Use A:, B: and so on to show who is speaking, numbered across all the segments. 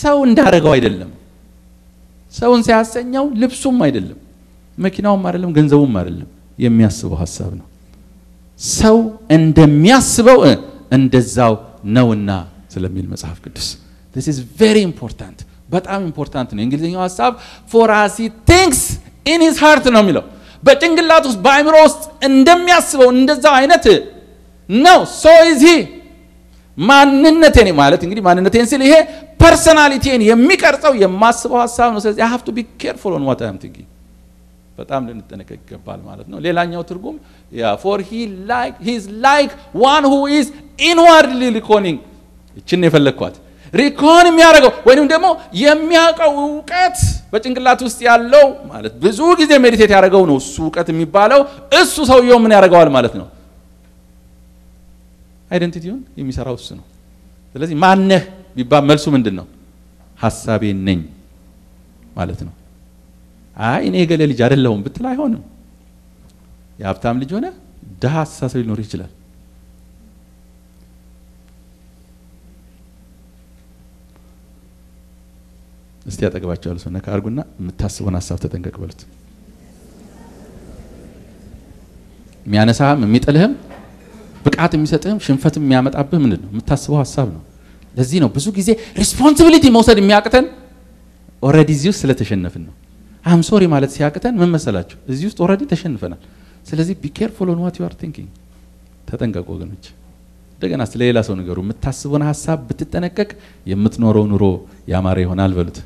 A: ሰው እንዳረገው አይደለም። ሰውን ሲያሰኘው ልብሱም አይደለም፣ መኪናውም አይደለም፣ ገንዘቡም አይደለም። የሚያስበው ሀሳብ ነው። ሰው እንደሚያስበው እንደዛው ነውና ስለሚል መጽሐፍ ቅዱስ this is very important በጣም ኢምፖርታንት ነው። የእንግሊዝኛው ሀሳብ for as he thinks in his heart ነው የሚለው በጭንቅላት ውስጥ በአእምሮ ውስጥ እንደሚያስበው እንደዛው አይነት ነው። so is he ማንነቴን ማለት እንግዲህ ማንነቴን ስል ይሄ ፐርሰናሊቲን የሚቀርጸው የማስበው ሀሳብ ነው። ስለዚህ I have to be careful on what I am thinking በጣም ልንጠነቀቅ ይገባል ማለት ነው። ሌላኛው ትርጉም ያ ፎር ሂ ላይክ ሂ ኢዝ ላይክ ዋን ሁ ኢዝ ኢንዋርድሊ ሪኮኒንግ ይችን የፈለግኳት ሪኮን የሚያደርገው ወይንም ደግሞ የሚያውቀው እውቀት በጭንቅላት ውስጥ ያለው ማለት ብዙ ጊዜ ሜዲቴት ያደረገው ነው እሱ እውቀት የሚባለው እሱ ሰውየው ምን ያደርገዋል ማለት ነው። አይደንቲቲውን የሚሰራው እሱ ነው። ስለዚህ ማነህ ቢባል መልሱ ምንድን ነው? ሀሳቤ ነኝ ማለት ነው። አይ እኔ የገሌ ልጅ አይደለሁም ብትል አይሆንም። የሀብታም ልጅ ሆነ ድሀ አስተሳሰብ ሊኖር ይችላል። እስቲ ያጠገባቸው ያሉ ሰው ነካ አድርጉና የምታስበውን ሀሳብ ተጠንቀቅ በሉት። የሚያነሳህም የሚጥልህም ብቃት የሚሰጥህም ሽንፈትም የሚያመጣብህ ምንድን ነው? የምታስበው ሀሳብ ነው። ለዚህ ነው ብዙ ጊዜ ሪስፖንሲቢሊቲ መውሰድ የሚያቅተን ኦልሬዲ እዚህ ውስጥ ስለተሸነፍን ነው። አም ሶሪ ማለት ሲያቅተን ምን መሰላችሁ? እዚህ ውስጥ ኦልሬዲ ተሸንፈናል። ስለዚህ ቢ ኬርፉል ኦን ዋት ዩ አር ቲንኪንግ፣ ተጠንቀቁ ወገኖች። እንደገና ስለ ሌላ ሰው ነገሩ የምታስበውን ሀሳብ ብትጠነቀቅ የምትኖረው ኑሮ ያማረ ይሆናል በሉት።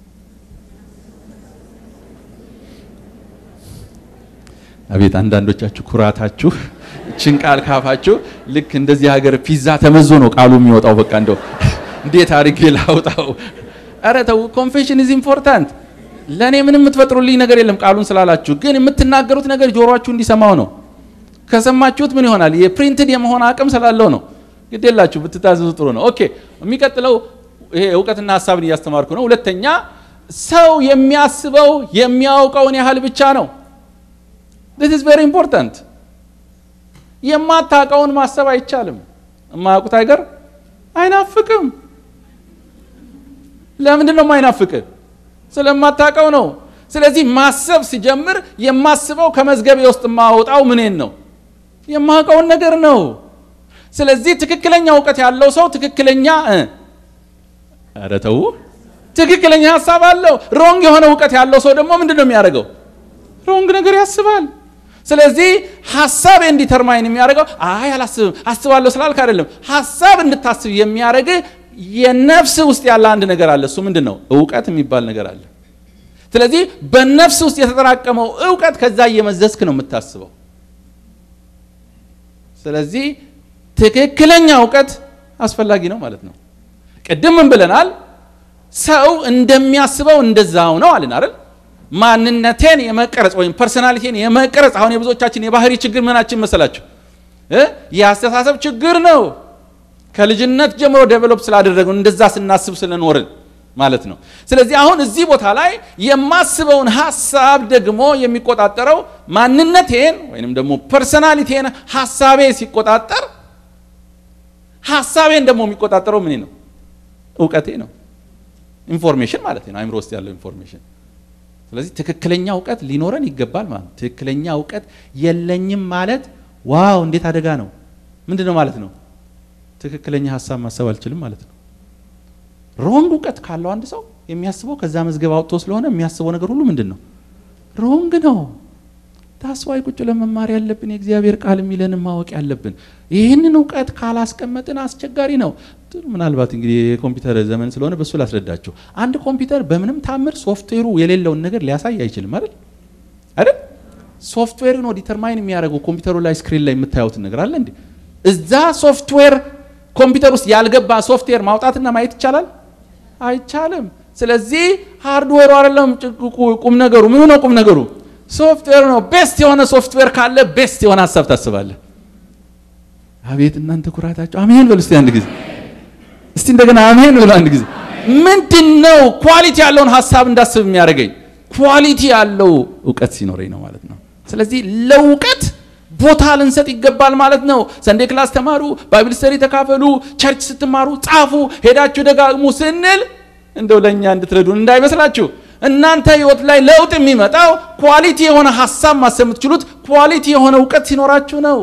A: አቤት አንዳንዶቻችሁ ኩራታችሁ እችን ቃል ካፋችሁ ልክ እንደዚህ ሀገር ፒዛ ተመዞ ነው ቃሉ የሚወጣው። በቃ እንደው እንዴት አድርጌ ላውጣው? ኧረ ተው፣ ኮንፌሽን ኢዝ ኢምፖርታንት። ለእኔ ምንም የምትፈጥሩልኝ ነገር የለም ቃሉን ስላላችሁ፣ ግን የምትናገሩት ነገር ጆሮአችሁ እንዲሰማው ነው። ከሰማችሁት ምን ይሆናል? የፕሪንትድ የመሆን አቅም ስላለው ነው። ግድ የላችሁ ብትታዘዙ ጥሩ ነው። ኦኬ፣ የሚቀጥለው ይሄ እውቀትና ሀሳብን እያስተማርኩ ነው። ሁለተኛ ሰው የሚያስበው የሚያውቀውን ያህል ብቻ ነው። this is very important የማታውቀውን ማሰብ አይቻልም። የማያውቁት አይገር አይናፍቅም። ለምንድን ነው የማይናፍቅ? ስለማታውቀው ነው። ስለዚህ ማሰብ ሲጀምር የማስበው ከመዝገቤ ውስጥ የማወጣው ምኔን ነው? የማውቀውን ነገር ነው። ስለዚህ ትክክለኛ እውቀት ያለው ሰው ትክክለኛ ኧረ ተው፣ ትክክለኛ ሀሳብ አለው። ሮንግ የሆነ እውቀት ያለው ሰው ደግሞ ምንድን ነው የሚያደርገው? ሮንግ ነገር ያስባል። ስለዚህ ሀሳብ እንዲተርማይን የሚያደርገው አይ አላስብም አስባለሁ ስላልክ አይደለም። ሀሳብ እንድታስብ የሚያደርግ የነፍስ ውስጥ ያለ አንድ ነገር አለ። እሱ ምንድን ነው? እውቀት የሚባል ነገር አለ። ስለዚህ በነፍስ ውስጥ የተጠራቀመው እውቀት ከዛ እየመዘዝክ ነው የምታስበው። ስለዚህ ትክክለኛ እውቀት አስፈላጊ ነው ማለት ነው። ቅድም ምን ብለናል? ሰው እንደሚያስበው እንደዛው ነው አልን አይደል? ማንነቴን የመቀረጽ ወይም ፐርሶናሊቲን የመቀረጽ አሁን የብዙዎቻችን የባህሪ ችግር ምናችን መሰላችሁ? የአስተሳሰብ ችግር ነው። ከልጅነት ጀምሮ ዴቨሎፕ ስላደረገው እንደዛ ስናስብ ስለኖርን ማለት ነው። ስለዚህ አሁን እዚህ ቦታ ላይ የማስበውን ሀሳብ ደግሞ የሚቆጣጠረው ማንነቴን ወይንም ደግሞ ፐርሶናሊቲን ሀሳቤ ሲቆጣጠር ሀሳቤን ደግሞ የሚቆጣጠረው ምን ነው? እውቀቴ ነው። ኢንፎርሜሽን ማለት ነው፣ አይምሮ ውስጥ ያለው ኢንፎርሜሽን ስለዚህ ትክክለኛ እውቀት ሊኖረን ይገባል ማለት ነው። ትክክለኛ እውቀት የለኝም ማለት ዋው እንዴት አደጋ ነው! ምንድን ነው ማለት ነው? ትክክለኛ ሀሳብ ማሰብ አልችልም ማለት ነው። ሮንግ እውቀት ካለው አንድ ሰው የሚያስበው ከዛ መዝገብ አውጥቶ ስለሆነ የሚያስበው ነገር ሁሉ ምንድን ነው? ሮንግ ነው። ታስዋይ ቁጭ ለመማር ያለብን የእግዚአብሔር ቃል የሚለንን ማወቅ ያለብን። ይህንን እውቀት ካላስቀመጥን አስቸጋሪ ነው። ምናልባት እንግዲህ የኮምፒውተር ዘመን ስለሆነ በሱ ላስረዳቸው። አንድ ኮምፒውተር በምንም ታምር ሶፍትዌሩ የሌለውን ነገር ሊያሳይ አይችልም አይደል አይደል? ሶፍትዌሩ ነው ዲተርማይን የሚያደርገው ኮምፒውተሩ ላይ ስክሪን ላይ የምታዩትን ነገር አለ እንዴ? እዛ ሶፍትዌር ኮምፒውተር ውስጥ ያልገባ ሶፍትዌር ማውጣትና ማየት ይቻላል? አይቻልም። ስለዚህ ሃርድዌሩ አይደለም ቁም ነገሩ። ምኑ ነው ቁም ነገሩ? ሶፍትዌር ነው። ቤስት የሆነ ሶፍትዌር ካለ ቤስት የሆነ ሀሳብ ታስባለህ። አቤት እናንተ ኩራታቸው! አሜን በሉ እስቲ አንድ ጊዜ እስቲ እንደገና አሜን ብሎ አንድ ጊዜ። ምንድን ነው ኳሊቲ ያለውን ሀሳብ እንዳስብ የሚያደርገኝ? ኳሊቲ ያለው እውቀት ሲኖረኝ ነው ማለት ነው። ስለዚህ ለእውቀት ቦታ ልንሰጥ ይገባል ማለት ነው። ሰንዴ ክላስ ተማሩ፣ ባይብል ስተሪ ተካፈሉ፣ ቸርች ስትማሩ ጻፉ፣ ሄዳችሁ ደጋግሙ ስንል እንደው ለእኛ እንድትረዱን እንዳይመስላችሁ። እናንተ ህይወት ላይ ለውጥ የሚመጣው ኳሊቲ የሆነ ሀሳብ ማሰብ የምትችሉት ኳሊቲ የሆነ እውቀት ሲኖራችሁ ነው።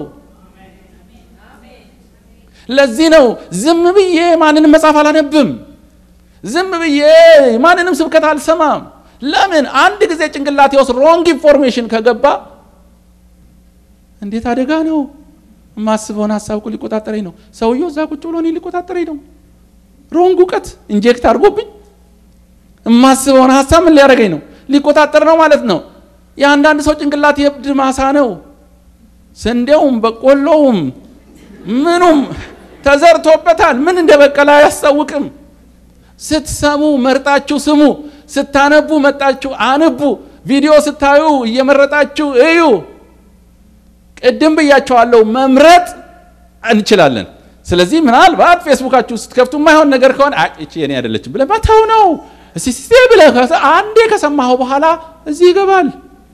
A: ለዚህ ነው ዝም ብዬ ማንንም መጽሐፍ አላነብም፣ ዝም ብዬ ማንንም ስብከት አልሰማም። ለምን? አንድ ጊዜ ጭንቅላቴ ውስጥ ሮንግ ኢንፎርሜሽን ከገባ እንዴት አደጋ ነው። የማስበውን ሀሳብ እኮ ሊቆጣጠረኝ ነው። ሰውየው እዛ ቁጭ ብሎ እኔ ሊቆጣጠረኝ ነው። ሮንግ እውቀት ኢንጀክት አድርጎብኝ የማስበውን ሀሳብ ምን ሊያደርገኝ ነው? ሊቆጣጠር ነው ማለት ነው። የአንዳንድ ሰው ጭንቅላት የእብድ ማሳ ነው። ስንዴውም በቆሎውም ምኑም ተዘርቶበታል። ምን እንደ በቀለ አያስታውቅም። ስትሰሙ መርጣችሁ ስሙ። ስታነቡ መጣችሁ አንቡ። ቪዲዮ ስታዩ እየመረጣችሁ እዩ። ቅድም ብያቸዋለሁ፣ መምረጥ እንችላለን። ስለዚህ ምናልባት ፌስቡካችሁ ስትከፍቱ የማይሆን ነገር ከሆነ እቺ የኔ አይደለችም ብለህ መተው ነው። እስቲ ብለህ አንዴ ከሰማኸው በኋላ እዚህ ይገባል፣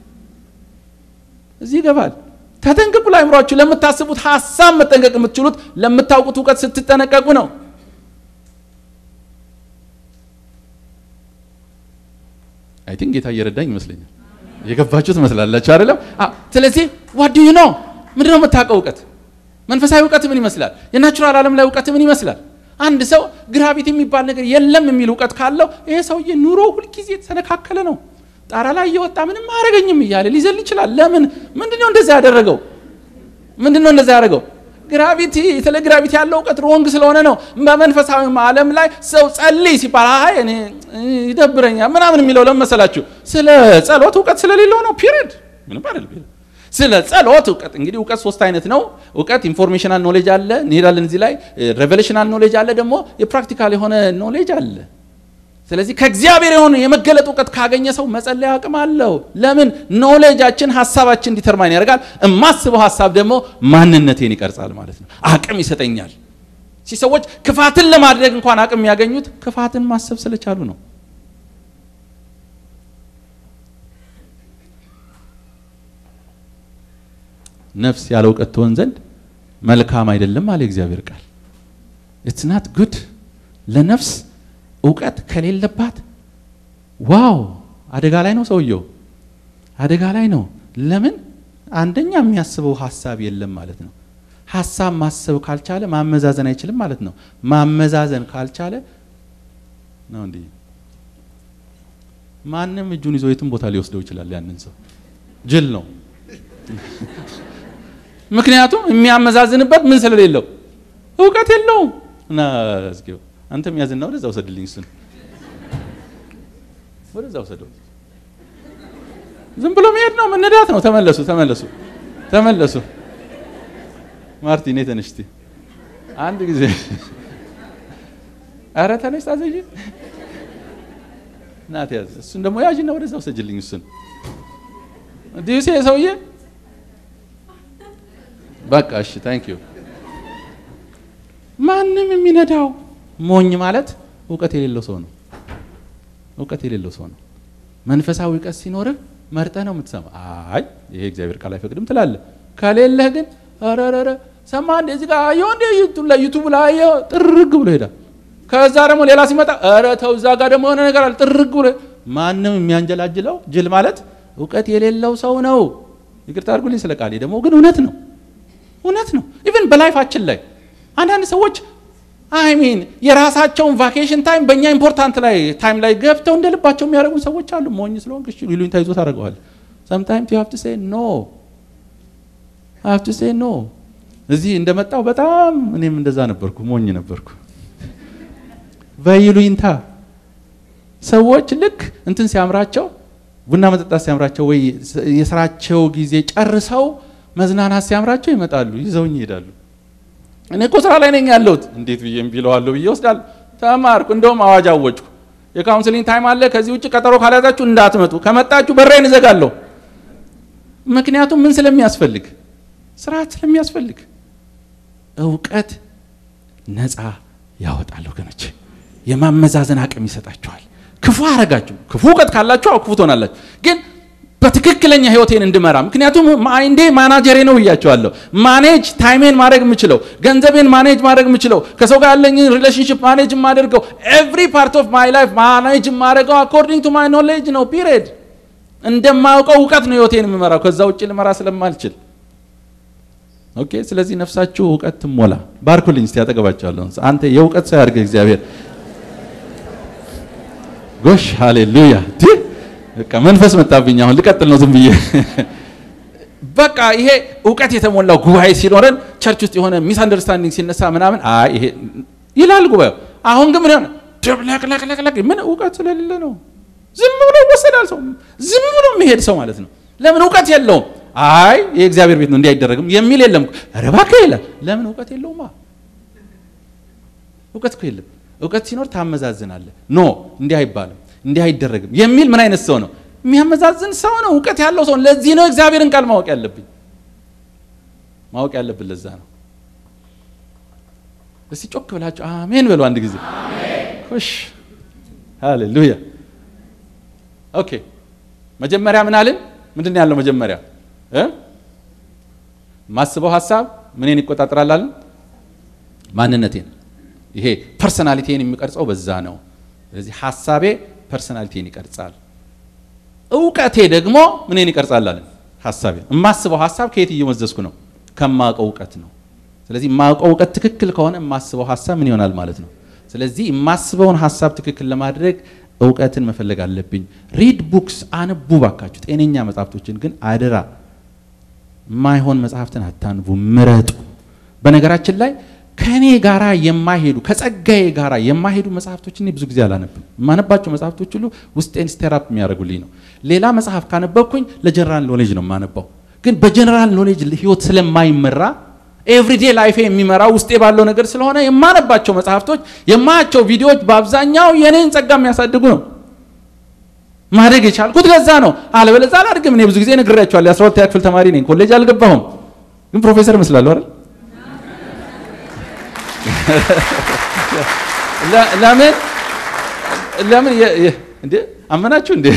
A: እዚህ ይገባል። ተጠንቀቁ። ለአእምሯችሁ ለምታስቡት ሀሳብ መጠንቀቅ የምትችሉት ለምታውቁት እውቀት ስትጠነቀቁ ነው። አይ ቲንክ ጌታ እየረዳኝ ይመስለኛል። የገባችሁ ትመስላላችሁ አይደለም? ስለዚህ ዋት ዱ ዩ ኖ ምንድን ነው የምታውቀው እውቀት? መንፈሳዊ እውቀት ምን ይመስላል? የናቹራል ዓለም ላይ እውቀት ምን ይመስላል? አንድ ሰው ግራቪቲ የሚባል ነገር የለም የሚል እውቀት ካለው ይሄ ሰውዬ ኑሮ ሁልጊዜ የተሰነካከለ ነው። ጣራ ላይ እየወጣ ምንም አያደርገኝም እያለ ሊዘል ይችላል። ለምን? ምንድን ነው እንደዛ ያደረገው? ምንድን ነው እንደዛ ያደረገው? ግራቪቲ ስለ ግራቪቲ ያለው እውቀት ሮንግ ስለሆነ ነው። በመንፈሳዊ ዓለም ላይ ሰው ጸልይ ሲባል አይ እኔ ይደብረኛል ምናምን የሚለው ለምን መሰላችሁ? ስለ ጸሎት እውቀት ስለሌለው ነው። ፒሪድ ምንም አይደለም። ስለ ጸሎት እውቀት እንግዲህ እውቀት ሶስት አይነት ነው። እውቀት ኢንፎርሜሽናል ኖሌጅ አለ፣ እንሄዳለን እዚህ ላይ ሬቨሌሽናል ኖሌጅ አለ፣ ደግሞ የፕራክቲካል የሆነ ኖሌጅ አለ። ስለዚህ ከእግዚአብሔር የሆነ የመገለጥ እውቀት ካገኘ ሰው መጸለይ አቅም አለው። ለምን? ኖሌጃችን ሀሳባችን ዲተርማይን ያደርጋል። የማስበው ሀሳብ ደግሞ ማንነቴን ይቀርጻል ማለት ነው። አቅም ይሰጠኛል። ሰዎች ክፋትን ለማድረግ እንኳን አቅም የሚያገኙት ክፋትን ማሰብ ስለቻሉ ነው። ነፍስ ያለ እውቀት ትሆን ዘንድ መልካም አይደለም አለ እግዚአብሔር ቃል። ኢትስ ናት ጉድ ለነፍስ እውቀት ከሌለባት ዋው አደጋ ላይ ነው ሰውየው፣ አደጋ ላይ ነው። ለምን? አንደኛ የሚያስበው ሀሳብ የለም ማለት ነው። ሀሳብ ማሰብ ካልቻለ ማመዛዘን አይችልም ማለት ነው። ማመዛዘን ካልቻለ ነው እንዲህ ማንም እጁን ይዞ የትም ቦታ ሊወስደው ይችላል። ያንን ሰው ጅል ነው። ምክንያቱም የሚያመዛዝንበት ምን ስለሌለው እውቀት የለውም። እና እስኪው አንተም ያዝና ወደዛ ውሰድልኝ፣ እሱን ወደዛ ውሰደው። ዝም ብሎ መሄድ ነው፣ መነዳት ነው። ተመለሱ፣ ተመለሱ፣ ተመለሱ። ማርቲን ተነሽ እስቲ አንድ ጊዜ። አረ ተነሽ፣ ታዘዥ ናት ያዝ። እሱን ደግሞ ያዥና ወደዛ ውሰጅልኝ፣ እሱን ዲዩሴ ሰውዬ በቃ እሺ፣ ታንክ ዩ። ማንም የሚነዳው ሞኝ ማለት እውቀት የሌለው ሰው ነው። እውቀት የሌለው ሰው ነው። መንፈሳዊ እውቀት ሲኖርህ መርጠህ ነው የምትሰማ። አይ ይሄ እግዚአብሔር ቃል አይፈቅድም ትላለህ። ከሌለህ ግን ረረረ ሰማ እንደ እዚህ ጋር አየሁ እንደ ዩቱብ ላይ አየሁ ጥርግ ብሎ ሄዳል። ከዛ ደግሞ ሌላ ሲመጣ ኧረ ተው እዛ ጋር ደግሞ የሆነ ነገር አለ ጥርግ ብሎ ማንም የሚያንጀላጅለው ጅል ማለት እውቀት የሌለው ሰው ነው። ይቅርታ አድርጉልኝ ስለ ቃሌ ደግሞ ግን እውነት ነው እውነት ነው። ኢቨን በላይፋችን ላይ አንዳንድ ሰዎች አይ ሚን የራሳቸውን ቫኬሽን ታይም በእኛ ኢምፖርታንት ላይ ታይም ላይ ገብተው እንደ ልባቸው የሚያደርጉ ሰዎች አሉ። ሞኝ ስለሆንክ እሺ ይሉኝታ ይዞ ታደርገዋል። ሰምታይምስ ዩ ሃቭ ቱ ሴይ ኖ ሃቭ ቱ ሴይ ኖ። እዚህ እንደመጣው በጣም እኔም እንደዛ ነበርኩ፣ ሞኝ ነበርኩ። በይሉኝታ ሰዎች ልክ እንትን ሲያምራቸው ቡና መጠጣት ሲያምራቸው ወይ የስራቸው ጊዜ ጨርሰው መዝናናት ሲያምራቸው ይመጣሉ፣ ይዘውኝ ይሄዳሉ። እኔ እኮ ስራ ላይ ነኝ ያለሁት እንዴት ብዬ እምቢለዋለሁ ብዬ ወስዳለሁ። ተማርኩ። እንደውም አዋጅ አወጭኩ። የካውንስሊንግ ታይም አለ፣ ከዚህ ውጭ ቀጠሮ ካልያዛችሁ እንዳትመጡ፣ ከመጣችሁ በሬን እዘጋለሁ። ምክንያቱም ምን ስለሚያስፈልግ፣ ስርዓት ስለሚያስፈልግ። እውቀት ነፃ ያወጣል ወገኖች፣ የማመዛዘን አቅም ይሰጣችኋል። ክፉ አረጋችሁ፣ ክፉ እውቀት ካላችሁ ክፉ ትሆናላችሁ። ግን በትክክለኛ ህይወቴን እንድመራ። ምክንያቱም ማይንዴ ማናጀሬ ነው ብያቸዋለሁ። ማኔጅ ታይሜን ማድረግ የምችለው፣ ገንዘቤን ማኔጅ ማድረግ የምችለው፣ ከሰው ጋር ያለኝን ሪሌሽንሽፕ ማኔጅ የማደርገው፣ ኤቭሪ ፓርት ኦፍ ማይ ላይፍ ማኔጅ የማደርገው አኮርዲንግ ቱ ማይ ኖሌጅ ነው። ፒሪየድ። እንደማያውቀው እውቀት ነው ህይወቴን የምመራው። ከዛ ውጭ ልመራ ስለማልችል ኦኬ። ስለዚህ ነፍሳችሁ እውቀት ትሞላ። ባርኩልኝ እስቲ ያጠገባቸዋለሁ። አንተ የእውቀት ሰው ያድርገህ እግዚአብሔር። ጎሽ ሃሌሉያ። በቃ መንፈስ መጣብኝ። አሁን ልቀጥል ነው ዝም ብዬ። በቃ ይሄ እውቀት የተሞላው ጉባኤ ሲኖረን ቸርች ውስጥ የሆነ ሚስ አንደርስታንዲንግ ሲነሳ ምናምን አይ ይሄ ይላል ጉባኤው። አሁን ግን ምን ሆነ? ደብለቅለቅለቅለቅ ምን እውቀት ስለሌለ ነው። ዝም ብሎ ይወሰዳል ሰው፣ ዝም ብሎ የሚሄድ ሰው ማለት ነው። ለምን እውቀት የለውም። አይ የእግዚአብሔር ቤት ነው እንዲህ አይደረግም የሚል የለም። ኧረ እባክህ ይላል። ለምን እውቀት የለውማ። እውቀት እኮ የለም። እውቀት ሲኖር ታመዛዝናለህ። ኖ እንዲህ አይባልም እንዲህ አይደረግም የሚል ምን አይነት ሰው ነው? የሚያመዛዝን ሰው ነው። እውቀት ያለው ሰው። ለዚህ ነው እግዚአብሔርን ቃል ማወቅ ያለብኝ ማወቅ ያለብን ለዛ ነው። እስቲ ጮክ ብላችሁ አሜን በሉ አንድ ጊዜ። እሺ ሃሌሉያ። ኦኬ መጀመሪያ ምን አልን? ምንድን ነው ያለው መጀመሪያ እ ማስበው ሀሳብ ምንን ይቆጣጠራል አልን? ማንነቴን። ይሄ ፐርሰናሊቲን የሚቀርጸው በዛ ነው። ስለዚህ ሀሳቤ ፐርሰናሊቲን ይቀርጻል። እውቀቴ ደግሞ ምንን ይቀርጻል አለን? ሀሳቤ። የማስበው ሀሳብ ከየት እየመዘዝኩ ነው? ከማውቀው እውቀት ነው። ስለዚህ የማውቀው እውቀት ትክክል ከሆነ የማስበው ሀሳብ ምን ይሆናል ማለት ነው። ስለዚህ የማስበውን ሀሳብ ትክክል ለማድረግ እውቀትን መፈለግ አለብኝ። ሪድ ቡክስ አንቡ ባካችሁ። ጤነኛ መጽሐፍቶችን ግን አደራ፣ የማይሆን መጽሐፍትን አታንቡ፣ ምረጡ። በነገራችን ላይ ከእኔ ጋራ የማይሄዱ ከጸጋዬ ጋራ የማይሄዱ መጽሐፍቶችን እኔ ብዙ ጊዜ አላነብም። የማነባቸው መጽሐፍቶች ሁሉ ውስጤን ስቴራፕ የሚያደርጉልኝ ነው። ሌላ መጽሐፍ ካነበብኩኝ ለጀነራል ኖሌጅ ነው የማነባው። ግን በጀነራል ኖሌጅ ህይወት ስለማይመራ ኤቭሪዴ ላይፌ የሚመራው ውስጤ ባለው ነገር ስለሆነ የማነባቸው መጽሐፍቶች፣ የማያቸው ቪዲዮዎች በአብዛኛው የኔን ጸጋ የሚያሳድጉ ነው። ማደግ የቻልኩት ለዛ ነው። አለበለዛ አላድግም። እኔ ብዙ ጊዜ ነግሬያቸዋለሁ። የአስራ ሁለተኛ ክፍል ተማሪ ነኝ። ኮሌጅ አልገባሁም፣ ግን ፕሮፌሰር እመስላለሁ አይደል? ለምን ለምን እንዴ አመናችሁ እንዴ?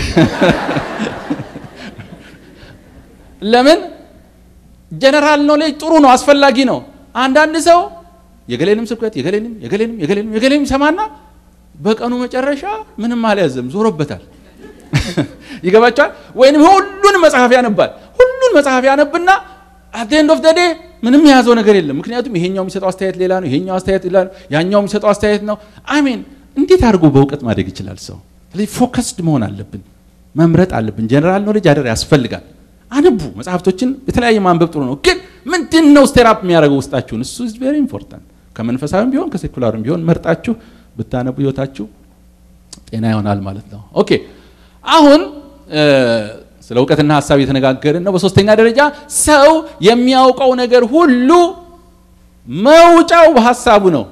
A: ለምን ጀነራል ኖሌጅ ጥሩ ነው፣ አስፈላጊ ነው። አንዳንድ ሰው የገሌንም ስብከት የገሌንም የገሌንም የገሌንም የገሌንም ሰማና በቀኑ መጨረሻ ምንም አልያዘም፣ ዞሮበታል። ይገባቸዋል። ወይንም ሁሉን መጽሐፍ ያነባል። ሁሉን መጽሐፍ ያነብና አት ኤንድ ኦፍ ዘ ዴይ ምንም የያዘው ነገር የለም። ምክንያቱም ይሄኛው የሚሰጠው አስተያየት ሌላ ነው፣ ይሄኛው አስተያየት ሌላ ነው፣ ያኛው የሚሰጠው አስተያየት ነው። አሜን። እንዴት አድርጎ በእውቀት ማደግ ይችላል ሰው? ስለዚህ ፎከስድ መሆን አለብን፣ መምረጥ አለብን። ጀነራል ኖሌጅ አደር ያስፈልጋል። አንቡ መጽሐፍቶችን የተለያየ ማንበብ ጥሩ ነው። ግን ምንድን ነው ስቴራፕ የሚያደርገው ውስጣችሁን? እሱ ኢዝ ቬሪ ኢምፖርታንት። ከመንፈሳዊም ቢሆን ከሴኩላርም ቢሆን መርጣችሁ ብታነቡ ህይወታችሁ ጤና ይሆናል ማለት ነው። ኦኬ አሁን ስለ እውቀትና ሀሳብ የተነጋገርን ነው። በሶስተኛ ደረጃ ሰው የሚያውቀው ነገር ሁሉ መውጫው በሀሳቡ ነው።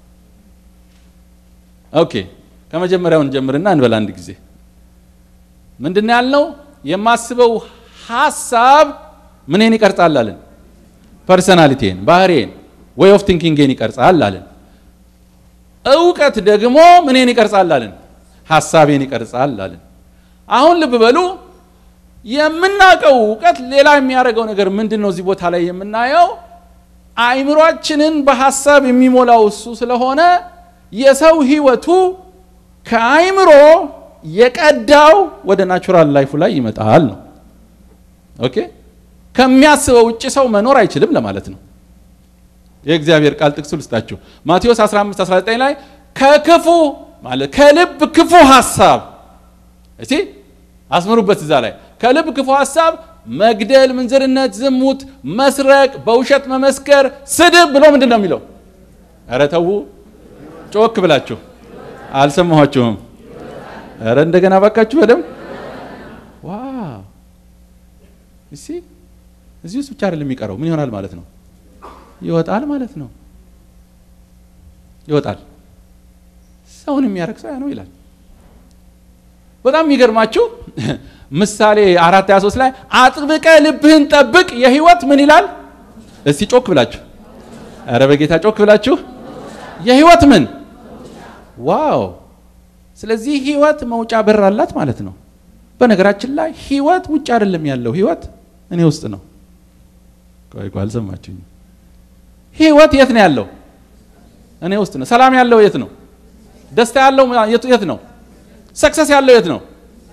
A: ኦኬ ከመጀመሪያውን ጀምርና እንበል አንድ ጊዜ ምንድን ነው ያልነው? የማስበው ሀሳብ ምንን ይቀርጻል አለን? ፐርሰናሊቲን፣ ባህሬን፣ ዌይ ኦፍ ቲንኪንግን ይቀርጻል አለን። እውቀት ደግሞ ምንን ይቀርጻል አለን? ሀሳቤን ይቀርጻል አለን። አሁን ልብ በሉ የምናውቀው እውቀት ሌላ የሚያደርገው ነገር ምንድን ነው? እዚህ ቦታ ላይ የምናየው አእምሯችንን በሀሳብ የሚሞላው እሱ ስለሆነ የሰው ህይወቱ ከአእምሮ የቀዳው ወደ ናቹራል ላይፉ ላይ ይመጣል ነው። ኦኬ ከሚያስበው ውጭ ሰው መኖር አይችልም ለማለት ነው። የእግዚአብሔር ቃል ጥቅሱ ልስጣችሁ። ማቴዎስ 15 19 ላይ ከክፉ ማለት ከልብ ክፉ ሀሳብ እስቲ አስምሩበት እዛ ላይ ከልብ ክፉ ሀሳብ መግደል፣ ምንዝርነት፣ ዝሙት፣ መስረቅ፣ በውሸት መመስከር፣ ስድብ ብሎ ምንድን ነው የሚለው? ኧረ ተዉ ጮክ ብላችሁ አልሰማኋችሁም። ኧረ እንደገና ባካችሁ በደምብ ዋው! እሺ እዚህ ውስጥ ብቻ አይደለም የሚቀረው ምን ይሆናል ማለት ነው? ይወጣል ማለት ነው። ይወጣል። ሰውን የሚያረግ ሰው ያ ነው ይላል። በጣም የሚገርማችሁ ምሳሌ አራት ሀያ ሶስት ላይ አጥብቀ ልብህን ጠብቅ የህይወት ምን ይላል? እስቲ ጮክ ብላችሁ ኧረ በጌታ ጮክ ብላችሁ የህይወት ምን ዋው! ስለዚህ ህይወት መውጫ በር አላት ማለት ነው። በነገራችን ላይ ህይወት ውጭ አይደለም ያለው፣ ህይወት እኔ ውስጥ ነው። ቆይ ቆይ አልሰማችሁኝ? ህይወት የት ነው ያለው? እኔ ውስጥ ነው። ሰላም ያለው የት ነው? ደስታ ያለው የት ነው? ሰክሰስ ያለው የት ነው?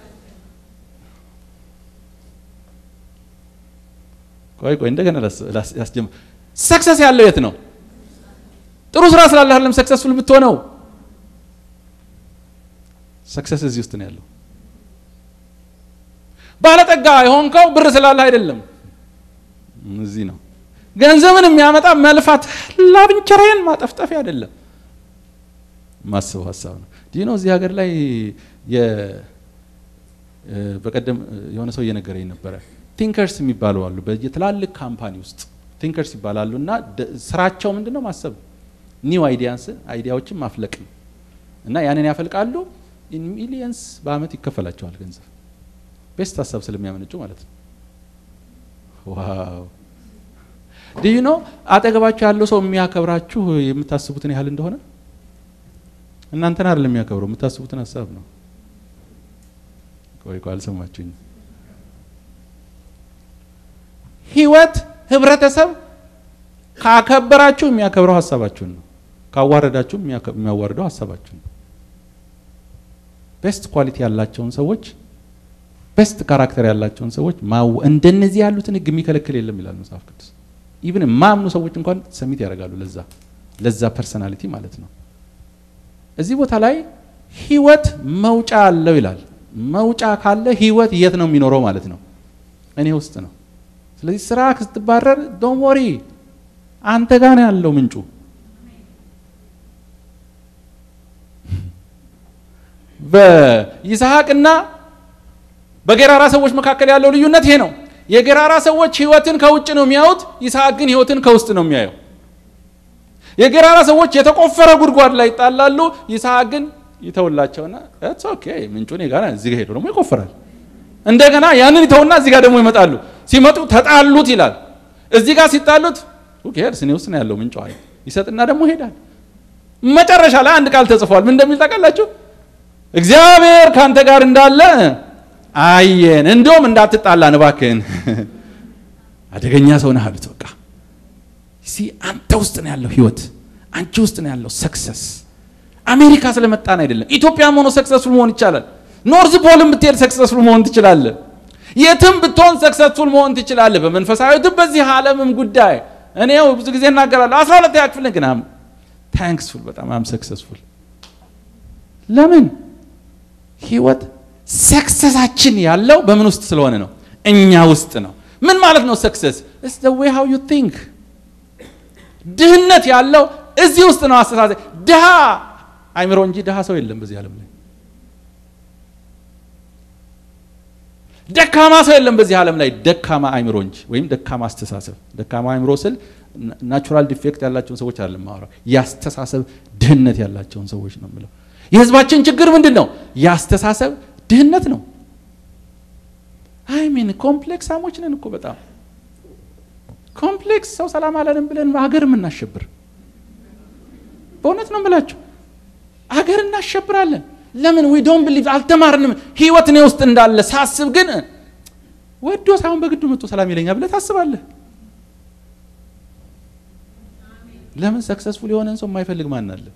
A: ቆይ ቆይ እንደገና ያስጀምር። ሰክሰስ ያለው የት ነው? ጥሩ ስራ ስላለህ አይደለም ሰክሰስፉል የምትሆነው። ሰክሰስ እዚህ ውስጥ ነው ያለው። ባለጠጋ የሆንከው ብር ስላለህ አይደለም፣ እዚህ ነው። ገንዘብን የሚያመጣ መልፋት ላብንቸራዬን ማጠፍጠፊያ አይደለም፣ ማስበው ሀሳብ ነው። ዲህ ነው እዚህ ሀገር ላይ በቀደም የሆነ ሰው እየነገረኝ ነበረ። ቲንከርስ የሚባሉ አሉ በየትላልቅ ካምፓኒ ውስጥ ቲንከርስ ይባላሉ እና ስራቸው ምንድን ነው? ማሰብ ኒው አይዲያንስ አይዲያዎችን ማፍለቅ ነው እና ያንን ያፈልቃሉ። ኢን ሚሊየንስ በአመት ይከፈላቸዋል ገንዘብ ቤስት ሀሳብ ስለሚያመነጩ ማለት ነው። ዋው ድዩ ነው አጠገባችሁ ያለው ሰው የሚያከብራችሁ የምታስቡትን ያህል እንደሆነ እናንተን አይደለም የሚያከብረው የምታስቡትን ሀሳብ ነው። ቆይ ቆይ አልሰማችሁኝ። ህይወት ህብረተሰብ ካከበራችሁ የሚያከብረው ሀሳባችሁን ነው። ካዋረዳችሁ የሚያዋርደው ሀሳባችሁን ነው። ቤስት ኳሊቲ ያላቸውን ሰዎች ቤስት ካራክተር ያላቸውን ሰዎች እንደነዚህ ያሉትን ህግ የሚከለክል የለም ይላል መጽሐፍ ቅዱስ። ኢቭን የማያምኑ ሰዎች እንኳን ሰሚት ያደርጋሉ ለዛ ለዛ ፐርሰናሊቲ ማለት ነው። እዚህ ቦታ ላይ ህይወት መውጫ አለው ይላል። መውጫ ካለ ህይወት የት ነው የሚኖረው ማለት ነው? እኔ ውስጥ ነው። ስለዚህ ስራ ስትባረር ዶን ወሪ አንተ ጋር ነው ያለው ምንጩ። በይስሐቅና በጌራራ ሰዎች መካከል ያለው ልዩነት ይሄ ነው። የጌራራ ሰዎች ህይወትን ከውጭ ነው የሚያዩት፣ ይስሐቅ ግን ህይወትን ከውስጥ ነው የሚያየው። የጌራራ ሰዎች የተቆፈረ ጉድጓድ ላይ ይጣላሉ፣ ይስሐቅ ግን ይተውላቸውና ኢትስ ኦኬ ምንጩ እኔ ጋር እዚህ ጋር ሄዶ ደግሞ ይቆፍራል። እንደገና ያንን ይተውና እዚህ ጋር ደግሞ ይመጣሉ። ሲመጡ ተጣሉት ይላል። እዚህ ጋር ሲጣሉት ሄድስ እኔ ውስጥ ነው ያለው ምንጩ አለ ይሰጥና ደግሞ ይሄዳል። መጨረሻ ላይ አንድ ቃል ተጽፏል። ምን እንደሚል ታውቃላችሁ? እግዚአብሔር ካንተ ጋር እንዳለ አየን፣ እንደውም እንዳትጣላን እባክህን፣ አደገኛ ሰው ነህ አሉት። በቃ ሲ አንተ ውስጥ ነው ያለው ህይወት፣ አንቺ ውስጥ ነው ያለው ሰክሰስ። አሜሪካ ስለመጣን አይደለም። ኢትዮጵያም ሆኖ ሰክሰስፉል መሆን ይቻላል። ኖርዝ ፖልም ብትሄድ ሰክሰስፉል መሆን ትችላለህ። የትም ብትሆን ሰክሰስፉል መሆን ትችላለህ። በመንፈሳዊትም በዚህ ዓለምም ጉዳይ እኔው ብዙ ጊዜ እናገራለሁ። አስራ ሁለተኛ ክፍል ግን አም ታንክስፉል በጣም አም ሰክሰስፉል። ለምን ህይወት ሰክሰሳችን ያለው በምን ውስጥ ስለሆነ ነው? እኛ ውስጥ ነው። ምን ማለት ነው ሰክሰስ? ኢትስ ዘ ዌይ ሃው ዩ ቲንክ። ድህነት ያለው እዚህ ውስጥ ነው። አስተሳሰብ ድሃ አይምሮ እንጂ ድሃ ሰው የለም በዚህ ዓለም ላይ። ደካማ ሰው የለም በዚህ ዓለም ላይ ደካማ አይምሮ እንጂ ወይም ደካማ አስተሳሰብ። ደካማ አይምሮ ስል ናቹራል ዲፌክት ያላቸውን ሰዎች አይደለም ማወራው፣ የአስተሳሰብ ድህነት ያላቸውን ሰዎች ነው የምለው። የህዝባችን ችግር ምንድን ነው? የአስተሳሰብ ድህነት ነው። አይ ሚን ኮምፕሌክስ አሞች ነን እኮ በጣም ኮምፕሌክስ። ሰው ሰላም አለንም ብለን ሀገር የምናሸብር በእውነት ነው የምላችሁ፣ ሀገር እናሸብራለን። ለምን ዊ ዶንት ቢሊቭ አልተማርንም። ህይወት እኔ ውስጥ እንዳለ ሳስብ ግን ወዶ ሳይሆን በግዱ መጥቶ ሰላም ይለኛል ብለህ ታስባለህ። ለምን ሰክሰስፉል የሆነን ሰው የማይፈልግ ማን አለ?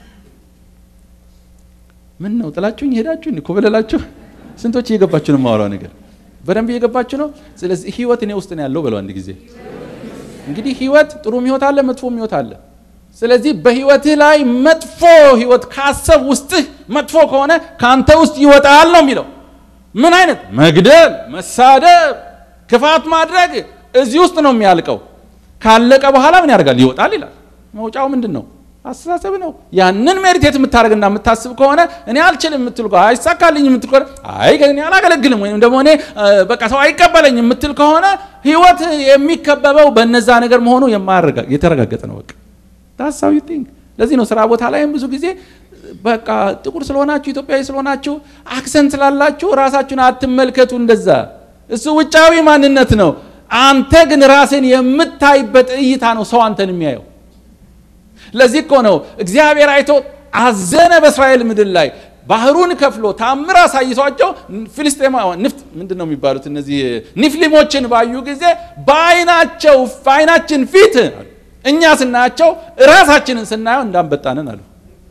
A: ምን ነው ጥላችሁኝ ሄዳችሁኝ እኮ በለላችሁ። ስንቶች እየገባችሁ ነው የማወራው ነገር በደንብ እየገባችሁ ነው። ስለዚህ ህይወት እኔ ውስጥ ነው ያለው በለው አንድ ጊዜ። እንግዲህ ህይወት ጥሩም ህይወት አለ፣ መጥፎም ህይወት አለ። ስለዚህ በህይወትህ ላይ መጥፎ ህይወት ካሰብ ውስጥህ መጥፎ ከሆነ ከአንተ ውስጥ ይወጣል ነው የሚለው። ምን አይነት መግደል፣ መሳደብ፣ ክፋት ማድረግ እዚህ ውስጥ ነው የሚያልቀው። ካለቀ በኋላ ምን ያደርጋል? ይወጣል ይላል። መውጫው ምንድን ነው? አስተሳሰብ ነው። ያንን ሜዲቴት የምታደርግና የምታስብ ከሆነ እኔ አልችልም የምትል ከሆነ አይሳካልኝ የምትል ከሆነ አይ እኔ አላገለግልም ወይም ደግሞ እኔ በቃ ሰው አይቀበለኝ የምትል ከሆነ ህይወት የሚከበበው በነዛ ነገር መሆኑ የተረጋገጠ ነው። በቃ ታሳዊ ቲንክ። ለዚህ ነው ስራ ቦታ ላይም ብዙ ጊዜ በቃ ጥቁር ስለሆናችሁ ኢትዮጵያዊ ስለሆናችሁ አክሰንት ስላላችሁ ራሳችሁን አትመልከቱ። እንደዛ እሱ ውጫዊ ማንነት ነው። አንተ ግን ራስን የምታይበት እይታ ነው ሰው አንተን የሚያየው። ለዚህ እኮ ነው እግዚአብሔር አይቶ አዘነ በእስራኤል ምድር ላይ ባህሩን ከፍሎ ታምር አሳይቷቸው ፊልስጤማ ንፍት ምንድን ነው የሚባሉት እነዚህ ኒፍሊሞችን ባዩ ጊዜ በአይናቸው በአይናችን ፊት እኛ ስናያቸው ራሳችንን ስናየው እንዳንበጣንን አሉ።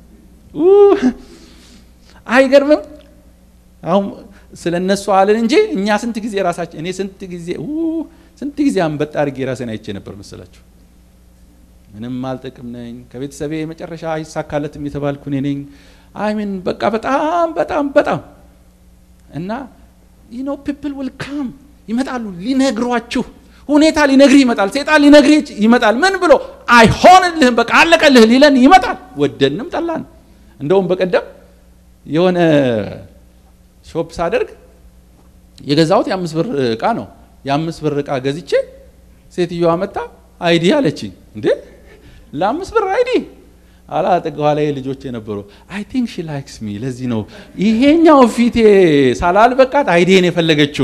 A: አይገርምም? አሁን ስለ እነሱ አልን እንጂ እኛ ስንት ጊዜ ራሳችን እኔ ስንት ጊዜ ስንት ጊዜ አንበጣ አድርጌ ራሴን አይቼ ነበር መሰላችሁ። ምንም አልጠቅም ነኝ። ከቤተሰቤ መጨረሻ አይሳካለትም የተባልኩ እኔ ነኝ። አይሚን በቃ በጣም በጣም በጣም እና ዩ ኖ ፒፕል ዊል ካም ይመጣሉ ሊነግሯችሁ ሁኔታ ሊነግርህ ይመጣል። ሴጣን ሊነግርህ ይመጣል። ምን ብሎ አይሆንልህም፣ በቃ አለቀልህ ሊለን ይመጣል። ወደንም ጠላን። እንደውም በቀደም የሆነ ሾፕ ሳደርግ የገዛሁት የአምስት ብር እቃ ነው። የአምስት ብር እቃ ገዝቼ ሴትዮዋ መጣ አይዲ አለችኝ። እንዴ ለአምስት ብር አይዲ አላጠገኋ ላይ ልጆች የነበሩ አይ ቲንክ ሺ ላይክስ ሚ ለዚህ ነው ይሄኛው ፊቴ ሳላልበቃት አይዲን የፈለገችው።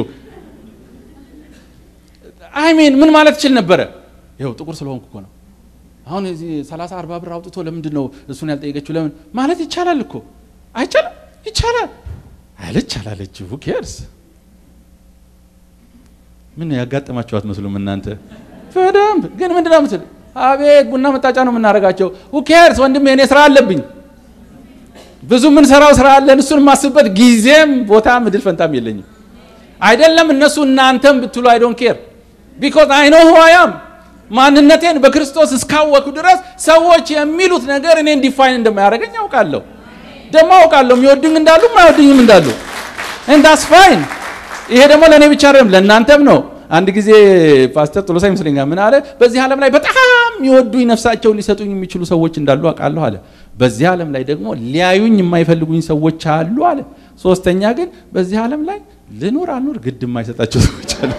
A: አይሜን ምን ማለት ትችል ነበረ? ይኸው ጥቁር ስለሆንኩ እኮ ነው። አሁን እዚህ 30 40 ብር አውጥቶ ለምንድን ነው እሱን ያልጠየቀችው? ለምን ማለት ይቻላል እኮ አይቻልም? ይቻላል አለች አላለች ሁ ኬርስ ምን ያጋጠማቸው አትመስሉም እናንተ በደንብ ግን ምንድን ነው ምትል አቤት ቡና መጣጫ ነው የምናደርጋቸው ሁ ኬርስ ወንድሜ እኔ ስራ አለብኝ ብዙ የምንሰራው ስራ አለን እሱን የማስብበት ጊዜም ቦታም እድል ፈንታም የለኝም አይደለም እነሱ እናንተም ብትሉ አይ ዶንት ኬር ቢኮዝ አይ ኖ ሁ አይ አም ማንነቴን በክርስቶስ እስካወኩ ድረስ ሰዎች የሚሉት ነገር እኔን ዲፋይን እንደማያደርገኝ ያውቃለሁ ደግሞ አውቃለሁ የሚወዱኝ እንዳሉ የማይወዱኝም እንዳሉ እንዳስ ፋይን ይሄ ደግሞ ለእኔ ብቻ አይደለም ለእናንተም ነው አንድ ጊዜ ፓስተር ጥሎሳ ይመስለኛል ምን አለ በዚህ ዓለም ላይ በጣም የሚወዱኝ ነፍሳቸውን ሊሰጡኝ የሚችሉ ሰዎች እንዳሉ አውቃለሁ አለ በዚህ ዓለም ላይ ደግሞ ሊያዩኝ የማይፈልጉኝ ሰዎች አሉ አለ ሶስተኛ ግን በዚህ ዓለም ላይ ልኑር አልኑር ግድ የማይሰጣቸው ሰዎች አሉ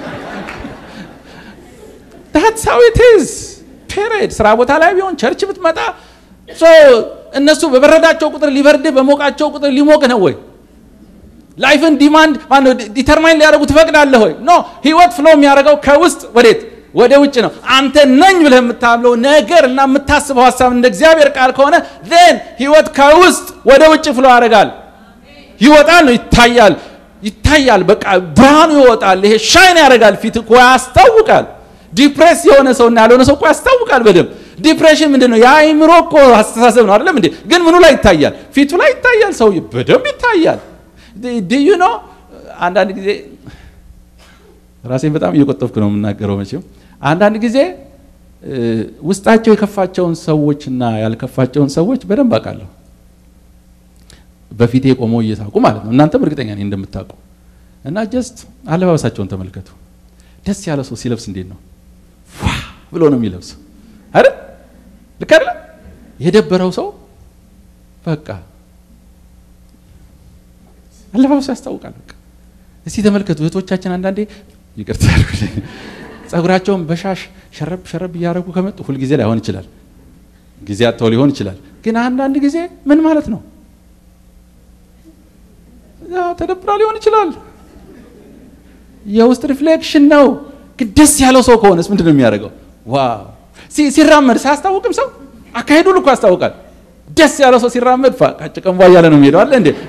A: that's how it is ፔሬድ ስራ ቦታ ላይ ቢሆን ቸርች ብትመጣ እነሱ በበረዳቸው ቁጥር ሊበርድ በሞቃቸው ቁጥር ሊሞቅ ነው ወይ ላይፍን ዲማንድ ማነው ዲተርማይን ሊያደርጉ ትፈቅዳለህ ወይ ኖ ህይወት ፍሎ የሚያደርገው ከውስጥ ወዴት ወደ ውጭ ነው አንተ ነኝ ብለህ የምታምለው ነገር እና የምታስበው ሀሳብ እንደ እግዚአብሔር ቃል ከሆነ ን ህይወት ከውስጥ ወደ ውጭ ፍሎ ያደርጋል ይወጣል ነው ይታያል ይታያል በቃ ብርሃኑ ይወጣል ይሄ ሻይን ያደርጋል ፊት እኮ ያስታውቃል ዲፕሬስ የሆነ ሰውና ያልሆነ ሰው እኮ ያስታውቃል በደንብ ዲፕሬሽን ምንድን ነው የአይምሮ እኮ አስተሳሰብ ነው አይደለም እንዴ ግን ምኑ ላይ ይታያል ፊቱ ላይ ይታያል ሰው በደንብ ይታያል ድዩ ነው አንዳንድ ጊዜ ራሴን በጣም እየቆጠብኩ ነው የምናገረው መቼም አንዳንድ ጊዜ ውስጣቸው የከፋቸውን ሰዎችና ያልከፋቸውን ሰዎች በደንብ አውቃለሁ በፊቴ ቆመው እየሳቁ ማለት ነው እናንተም እርግጠኛ ነኝ እንደምታውቁ እና ጀስት አለባበሳቸውን ተመልከቱ ደስ ያለ ሰው ሲለብስ እንዴት ነው ብሎ ነው የሚለብሰው አይደል ልክ አይደለ የደበረው ሰው በቃ አለባበሱ ያስታውቃል በቃ እስቲ ተመልከቱ እህቶቻችን አንዳንዴ ይቅርታ ጸጉራቸውን በሻሽ ሸረብ ሸረብ እያደረጉ ከመጡ ሁልጊዜ ላይሆን ይችላል ጊዜ አጥተው ሊሆን ይችላል ግን አንዳንድ ጊዜ ምን ማለት ነው ተደብራ ሊሆን ይችላል የውስጥ ሪፍሌክሽን ነው ግን ደስ ያለው ሰው ከሆነስ ምንድን ነው የሚያደርገው ዋው ሲራመድ ሳያስታውቅም ሰው አካሄዱ ልኮ ያስታውቃል ደስ ያለው ሰው ሲራመድ ጭቀንቧ እያለ ነው የሚሄደው አለ እንዴ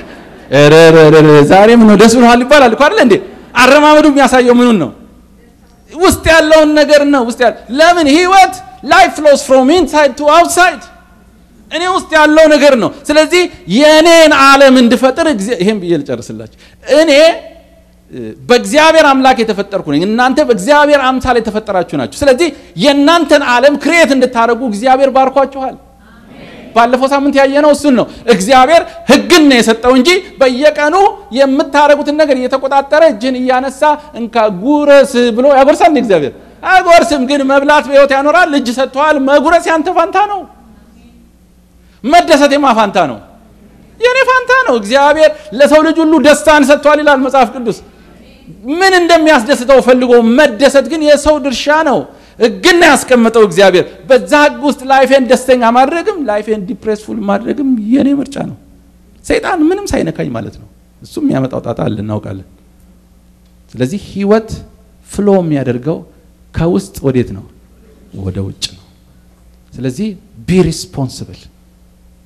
A: ዛሬ ምን ነው ደስ ብሎሃል ይባላል እኮ አለ እንዴ አረማመዱ የሚያሳየው ምኑን ነው ውስጥ ያለውን ነገር ነው ውስጥ ያለ ለምን ህይወት ላይፍ ፍሎስ ፍሮም ኢንሳይድ ቱ አውትሳይድ እኔ ውስጥ ያለው ነገር ነው ስለዚህ የእኔን ዓለም እንድፈጥር ይሄን ብዬ ልጨርስላችሁ እኔ በእግዚአብሔር አምላክ የተፈጠርኩ ነኝ እናንተ በእግዚአብሔር አምሳል የተፈጠራችሁ ናችሁ ስለዚህ የእናንተን ዓለም ክሬት እንድታደርጉ እግዚአብሔር ባርኳችኋል ባለፈው ሳምንት ያየነው እሱን ነው እግዚአብሔር ህግን ነው የሰጠው እንጂ በየቀኑ የምታደረጉትን ነገር እየተቆጣጠረ እጅን እያነሳ እንካ ጉረስ ብሎ ያጎርሳል እግዚአብሔር አይጎርስም ግን መብላት በህይወት ያኖራል እጅ ሰጥተዋል መጉረስ ያንተ ፋንታ ነው መደሰት የማ ፋንታ ነው የእኔ ፋንታ ነው እግዚአብሔር ለሰው ልጅ ሁሉ ደስታን ሰጥቷል ይላል መጽሐፍ ቅዱስ ምን እንደሚያስደስተው ፈልጎ መደሰት ግን የሰው ድርሻ ነው ህግን ያስቀመጠው እግዚአብሔር በዛ ህግ ውስጥ ላይፌን ደስተኛ ማድረግም ላይፌን ዲፕሬስፉል ማድረግም የኔ ምርጫ ነው ሰይጣን ምንም ሳይነካኝ ማለት ነው እሱ የሚያመጣው ጣጣ አለ እናውቃለን ስለዚህ ህይወት ፍሎ የሚያደርገው ከውስጥ ወዴት ነው ወደ ውጭ ነው ስለዚህ ቢ ሪስፖንስብል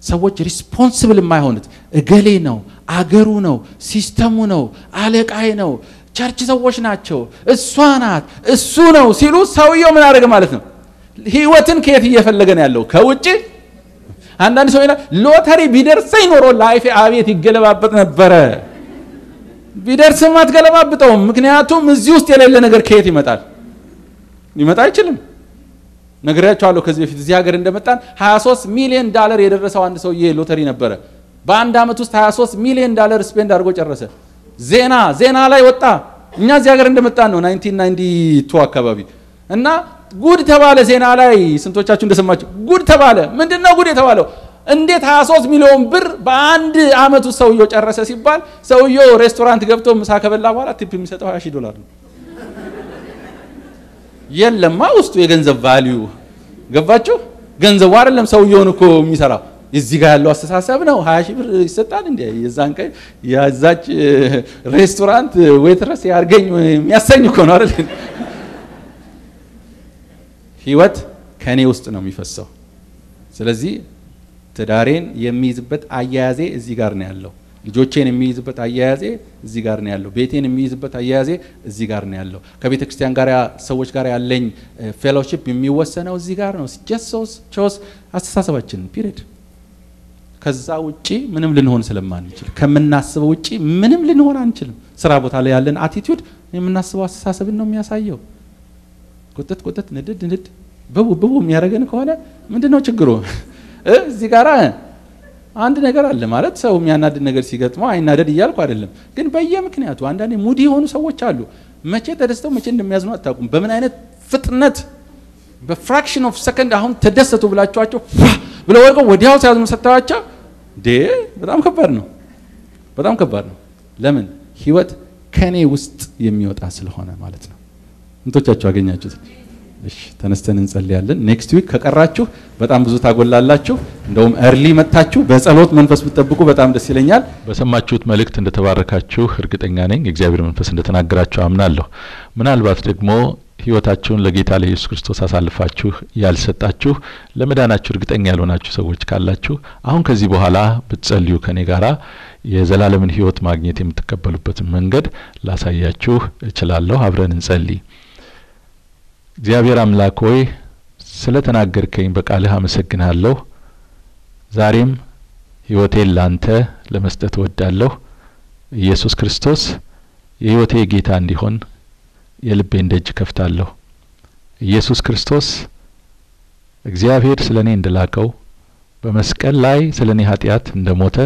A: ሰዎች ሪስፖንስብል የማይሆኑት እገሌ ነው፣ አገሩ ነው፣ ሲስተሙ ነው፣ አለቃይ ነው፣ ቸርች ሰዎች ናቸው፣ እሷ ናት፣ እሱ ነው ሲሉ ሰውየው ምን አደረገ ማለት ነው? ህይወትን ከየት እየፈለገ ነው ያለው? ከውጭ አንዳንድ ሰው ይላል ሎተሪ ቢደርሰኝ ኖሮ ላይፌ አቤት ይገለባበጥ ነበረ። ቢደርስም አትገለባብጠውም። ምክንያቱም እዚህ ውስጥ የሌለ ነገር ከየት ይመጣል? ሊመጣ አይችልም። ነግሬያቸዋለሁ ከዚህ በፊት እዚህ ሀገር እንደመጣን 23 ሚሊዮን ዳለር የደረሰው አንድ ሰውዬ ሎተሪ ነበረ። በአንድ ዓመት ውስጥ 23 ሚሊዮን ዳለር ስፔንድ አድርጎ ጨረሰ። ዜና ዜና ላይ ወጣ። እኛ እዚህ ሀገር እንደመጣን ነው 1992 አካባቢ እና ጉድ ተባለ ዜና ላይ። ስንቶቻችሁ እንደሰማችሁ ጉድ ተባለ። ምንድን ነው ጉድ የተባለው? እንዴት 23 ሚሊዮን ብር በአንድ ዓመት ውስጥ ሰውየው ጨረሰ ሲባል ሰውየው ሬስቶራንት ገብቶ ምሳ ከበላ በኋላ ቲፕ የሚሰጠው 20 ሺህ ዶላር ነው። የለማ ውስጡ የገንዘብ ቫሊዩ ገባችሁ? ገንዘቡ አይደለም ሰውየውን እኮ የሚሰራው እዚህ ጋር ያለው አስተሳሰብ ነው። 20 ሺህ ብር ይሰጣል እንዴ? የዛን ቀን የዛች ሬስቶራንት ዌትረስ ያርገኝ የሚያሰኝ እኮ ነው አይደል? ህይወት ከኔ ውስጥ ነው የሚፈሰው። ስለዚህ ትዳሬን የሚይዝበት አያያዜ እዚህ ጋር ነው ያለው። ልጆቼን የሚይዝበት አያያዜ እዚህ ጋር ነው ያለው። ቤቴን የሚይዝበት አያያዜ እዚህ ጋር ነው ያለው። ከቤተ ክርስቲያን ጋር ሰዎች ጋር ያለኝ ፌሎሺፕ የሚወሰነው እዚህ ጋር ነው። ጀሶስ ቾስ አስተሳሰባችን ፒሪድ። ከዛ ውጪ ምንም ልንሆን ስለማንችል ከምናስበው ውጪ ምንም ልንሆን አንችልም። ስራ ቦታ ላይ ያለን አቲቲዩድ የምናስበው አስተሳሰብን ነው የሚያሳየው። ቁጥጥ ቁጥጥ ንድድ ንድድ ብቡ ብቡ የሚያደርገን ከሆነ ምንድን ነው ችግሩ? እዚህ ጋር አንድ ነገር አለ ማለት ሰው የሚያናድድ ነገር ሲገጥመው አይናደድ እያልኩ አይደለም፣ ግን በየምክንያቱ አንዳንዴ ሙዲ የሆኑ ሰዎች አሉ። መቼ ተደስተው መቼ እንደሚያዝኑ አታውቁም። በምን አይነት ፍጥነት በፍራክሽን ኦፍ ሰከንድ አሁን ተደሰቱ ብላችኋቸው ብለው ወድቀው ወዲያው ሲያዝኑ ሰጥተዋቸው ዴ በጣም ከባድ ነው። በጣም ከባድ ነው። ለምን ህይወት ከኔ ውስጥ የሚወጣ ስለሆነ ማለት ነው። እንቶቻችሁ አገኛችሁት? እሺ ተነስተን እንጸልያለን። ኔክስት ዊክ ከቀራችሁ በጣም ብዙ ታጎላላችሁ። እንደውም እርሊ መጥታችሁ በጸሎት መንፈስ ብትጠብቁ በጣም ደስ ይለኛል።
B: በሰማችሁት መልእክት እንደተባረካችሁ እርግጠኛ ነኝ። የእግዚአብሔር መንፈስ እንደተናገራችሁ አምናለሁ። ምናልባት ደግሞ ህይወታችሁን ለጌታ ለኢየሱስ ክርስቶስ አሳልፋችሁ ያልሰጣችሁ ለመዳናችሁ እርግጠኛ ያልሆናችሁ ሰዎች ካላችሁ አሁን ከዚህ በኋላ ብትጸልዩ ከኔ ጋራ የዘላለምን ህይወት ማግኘት የምትቀበሉበትን መንገድ ላሳያችሁ እችላለሁ። አብረን እንጸልይ። እግዚአብሔር አምላክ ሆይ ስለ ተናገርከኝ በቃልህ አመሰግንሃለሁ። ዛሬም ህይወቴን ላንተ ለመስጠት እወዳለሁ። ኢየሱስ ክርስቶስ የህይወቴ ጌታ እንዲሆን የልቤን ደጅ ከፍታለሁ። ኢየሱስ ክርስቶስ እግዚአብሔር ስለ እኔ እንደላከው በመስቀል ላይ ስለ እኔ ኃጢአት እንደ ሞተ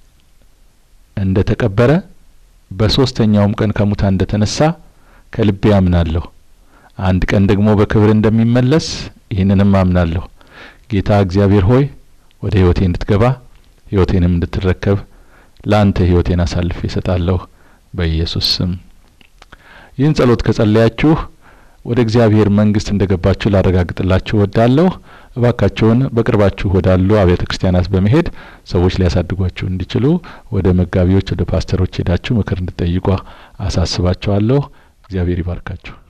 B: እንደ ተቀበረ በሶስተኛውም ቀን ከሙታን እንደ ተነሳ ከልቤ አምናለሁ። አንድ ቀን ደግሞ በክብር እንደሚመለስ ይህንንም አምናለሁ። ጌታ እግዚአብሔር ሆይ ወደ ህይወቴ እንድትገባ ህይወቴንም እንድትረከብ ለአንተ ህይወቴን አሳልፌ እሰጣለሁ በኢየሱስ ስም። ይህን ጸሎት ከጸለያችሁ ወደ እግዚአብሔር መንግስት እንደገባችሁ ላረጋግጥላችሁ ወዳለሁ። እባካችሁን በቅርባችሁ ወዳሉ አብያተ ክርስቲያናት በመሄድ ሰዎች ሊያሳድጓችሁ እንዲችሉ ወደ መጋቢዎች፣ ወደ ፓስተሮች ሄዳችሁ ምክር እንድጠይቁ አሳስባችኋለሁ። እግዚአብሔር ይባርካችሁ።